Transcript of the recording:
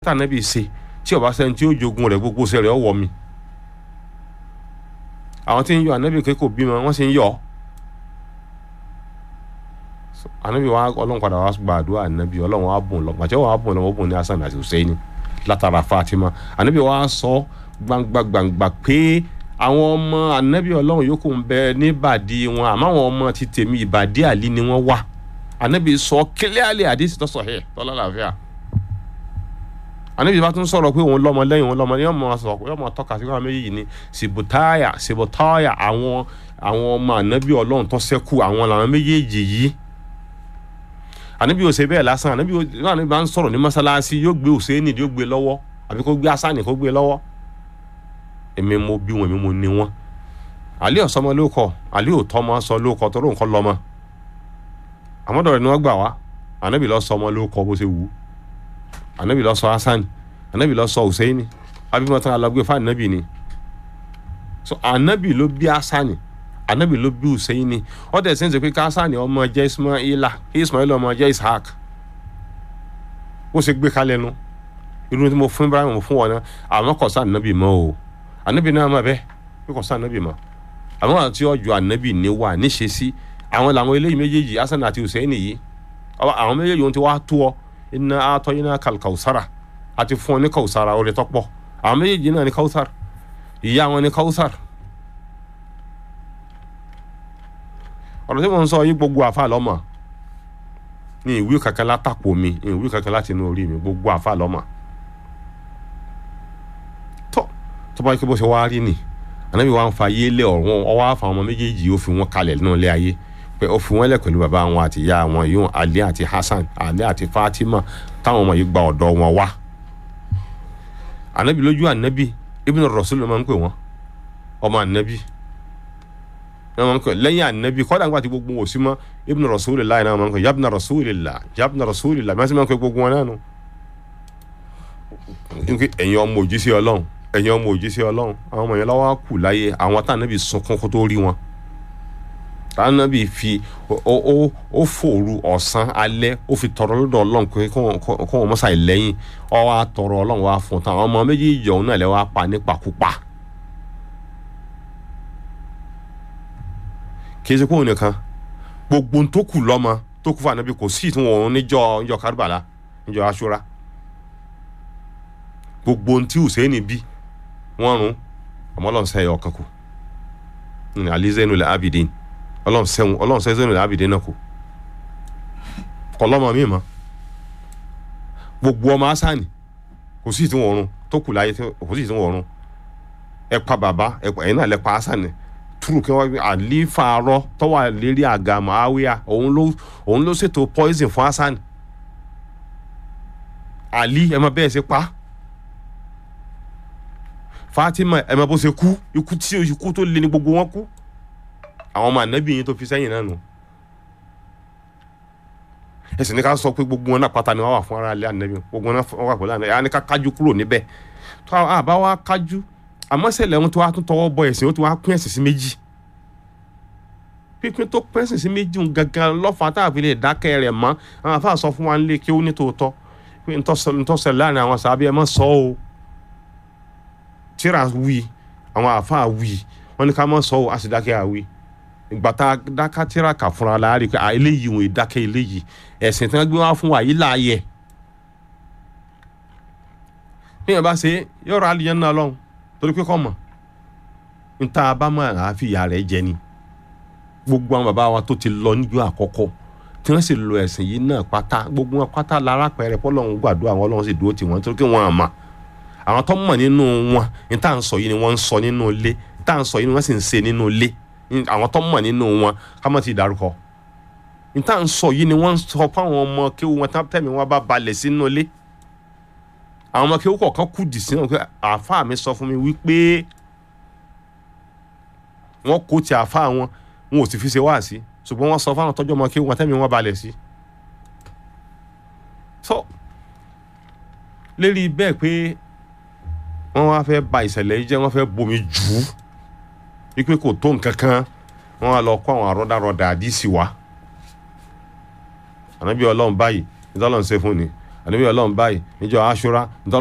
tànàbí ṣe tí ọba sẹni tí ó jogun rẹ̀ gbogbo ṣe rẹ̀ ọwọ́ mi àwọn tí ń yọ ànábì kékò bímọ wọ́n sì ń yọ ànábì wa ọlọ́run padà wá gba àdúrà ànábì ọlọ́run wa bùn lọ pàṣẹ wa bùn lọ wọ́n bùn ní hasan àti hussein látara fatima ànábì wa sọ gbangba gbangba pé àwọn ọmọ ànábì ọlọ́run yòókù ń bẹ níbàdí wọn àmọ́ àwọn ọmọ ti tèmi ìbàdí àlí ni wọ́n wà ànábì sọ kílíàlì àdìsí tó sọ hẹ tọ́lá làáfíà àníbi bá tún sọ̀rọ̀ pé òun lọ́mọ lẹ́yìn òun lọ́mọ yóò mọ sọ̀rọ̀ pé yóò mọ tọ́ka sí káwọn méjì ní sibutaya sibutaya àwọn àwọn ọmọ ànábì ọlọ́run tó ṣẹ́kù àwọn làwọn méjèèjì yìí ànábì ò ṣe bẹ́ẹ̀ lásán ànábì ànábì bá ń sọ̀rọ̀ ní mọ́sálásí yóò gbé Hùsẹ́nì yóò gbé lọ́wọ́ àbí kó gbé Hasani kó gbé lọ́wọ́ èmi mo bí wọn èmi mo ní wọn àlí ọ̀sọ́mọ ló kọ àlí òtọ́ mọ sọ ló kọ tó lóun kọ́ lọ́mọ àmọ́dọ̀ rẹ̀ ni wọ́n gbà wá ànábì lọ́ sọmọ ló kọ bó ṣe wù ú anabi lọ sọ hasan anabi lọ sọ husaini abimọta alagbe fún anabi ni so anabi ló bí hasani anabi ló bí husaini ó dẹ̀ sẹ́ńsẹ̀ pé hasani ọmọ jẹ́ ismaila ismaila ọmọ jẹ́ ishaq ó ṣe gbé kalẹ̀ nu irun tí mo fún ibrahim mo fún wọn náà àmọ́ kò sá anabi mọ́ o anabi náà mọ̀ bẹ́ẹ̀ pé kò sá anabi mọ́ àwọn àti ọjọ́ anabi ní wà níṣe sí àwọn làwọn eléyìí méjèèjì hasan àti husaini yìí àwọn méjèèjì ohun tí wàá tó ọ iná atọ́ iná kàlkàwùsára àti fún ọ ní kàwùsára orí tọ́pọ̀ àwọn méjèèjì náà ní kàwùsár ìyá wọn ní kàwùsár ọ̀rọ̀ tí mo ń sọ yí gbogbo àfa lọ́mọ ní ìwé kankan látàpọ̀ mi ní ìwé kankan láti inú orí mi gbogbo àfa lọ́mọ tó tó bá yẹ kí bó ṣe wá rí ni ànábì wa ń fa ayé lé ọ̀run ọwọ́ àfa ọmọ méjèèjì ó fi wọn kalẹ̀ nínú ilé ayé pé ó fi wọn lẹ pẹ̀lú bàbá wọn àti ìyá wọn yóò Ali àti Hasan Ali àti Fatima táwọn ọmọ yìí gba ọ̀dọ̀ wọn wá anabi lójú anabi Ibn Rasul ló máa ń pè wọn ọmọ anabi ló máa ń pè lẹ́yìn anabi kọ́dà nígbà tí gbogbo wò sí mọ́ Ibn Rasulillah náà máa ń pè yabna Rasulillah yabna Rasulillah bí wọ́n sì máa ń pè gbogbo wọn náà nù ẹ̀yin ọmọ òjíṣẹ́ Ọlọ́run ẹ̀yin ọmọ òjíṣẹ́ Ọlọ́run àwọn ọmọ yẹn lọ́wọ́ kù láyé àwọn tá anabi sunkún kó tó rí wọn anabi fi ó ó ó fòru ọ̀sán alẹ́ ó fi tọrọ lọ́dọ̀ ọlọ́run pé kó wọn mọ́sá ìlẹ́yìn ọ wá tọrọ ọlọ́run wá fún tán àwọn ọmọ méjèèjì ọ̀hún náà lẹ́ wá pa nípakúpa. kì í ṣe kóhùn nìkan gbogbo tó kù lọ́mọ tó kù fún anabi kò sí ìtún òun níjọ́ níjọ́ kárìbàlà níjọ́ aṣúra gbogbo tí Hùsẹ́ẹ̀nì bí wọ́n rún ọmọ ọlọ́run sẹ́yìn ọ̀kan kù alizẹ́nu lẹ́ abidin ọlọ́run sẹ́wọ̀n ọlọ́run sẹ́wọ̀n ní abìdé náà kù kọlọ́mọ mi mọ́ gbogbo ọmọ asani kò sí ìtún ọ̀run tó kù láyé kò sí ìtún ọ̀run ẹ pa bàbá ẹ̀yin náà lẹ pa asani túrù kí wọ́n àlífà arọ tọ́wọ́ lérí àga màáwíà òun ló òun ló ṣètò poison fún asani àlí ẹ mọ bẹ́ẹ̀ ṣe pa Fatima ẹ mọ bó ṣe kú ikú tí ikú tó lé ní gbogbo wọn kú àwọn ọmọ ànábì yín tó fi sẹ́yìn náà nù ẹsìn ní ká sọ pé gbogbo wọn náà pátá ni wọn wà fún ara ilé ànábì gbogbo wọn náà wà pẹ̀lú ànábì àwọn ní ká kájú kúrò níbẹ̀ tó àbá wa kájú àmọ́ sẹ́lẹ̀ wọn tó wá tún tọwọ́ bọ ẹ̀sìn wọn tó wá pín ẹ̀sìn sí méjì pínpín tó pín ẹ̀sìn sí méjì ń gangan lọ́fà tá a fi lè dákẹ́ rẹ̀ mọ́ àwọn afáà sọ fún wa nílé kí ó ní tòótọ́ pé ntọ́sẹ̀ láàrin àwọn sàbí ẹ̀ mọ́ sọ o tíra wí àwọn àfáà wí wọn ní ká mọ́ sọ o a sì dákẹ́ àwí ìgbàta dákàtìrà kà fúnra la rí i pé eléyìí wọn ìdákẹ́ eléyìí ẹ̀sìn tí wọ́n gbé wá fún wa yìí láàyè bí yẹn bá ṣe yọ̀rọ̀ alìyẹn náà lọ́hùn torí pé kọ́ mọ̀ níta abámọ̀ àáfi ìyá rẹ̀ jẹ ni gbogbo àwọn bàbá wa tó ti lọ níjọ́ àkọ́kọ́ tí wọ́n sì lo ẹ̀sìn yìí náà pátá gbogbo wọn pátá lára pẹ̀rẹ̀ pọ́lọ́hún gbàdúrà wọn ọlọ́run sì dúró tì wọ́n torí pé wọ́n àmà àwọn tó mọ̀ nínú wọn níta ń sọ yìí ni wọ́n ń sọ nínú ilé níta ń sọ yìí ni wọ́n sì ń ṣe nínú ilé àwọn tó mọ̀ nínú wọn ká má ti dárúkọ níta ń sọ yìí ni wọ́n ń sọ fáwọn ọmọ kéwù wọn tẹ́mi wọn bá balẹ̀ sínú ilé àwọn ọmọ kéwù kọ̀ọ̀kan kù dì sínú pé àáfàá mi sọ fún mi wípé wọ́n kó ti àáfàá wọn wọn ò sì fi ṣe wá sí ṣùgbọ́n wọ́n sọ fáwọn tọ́jú ọmọ kéwù wọn tẹ́mi wọn balẹ̀ sí. so lérí bẹ́ẹ̀ pé wọ́n wá fẹ́ ba ìṣẹ̀lẹ̀ yìí jẹ́ wọ́n fẹ́ bomi jù ú wípé kò tó nǹkan kan wọn á lọ kó àwọn àrọ́dàrọ́dà àdìsí wa ànábì ọlọ́run báyìí ìtọ́lọ́run ṣe fún ni ànábì ọlọ́run báyìí níjọ́ aṣúra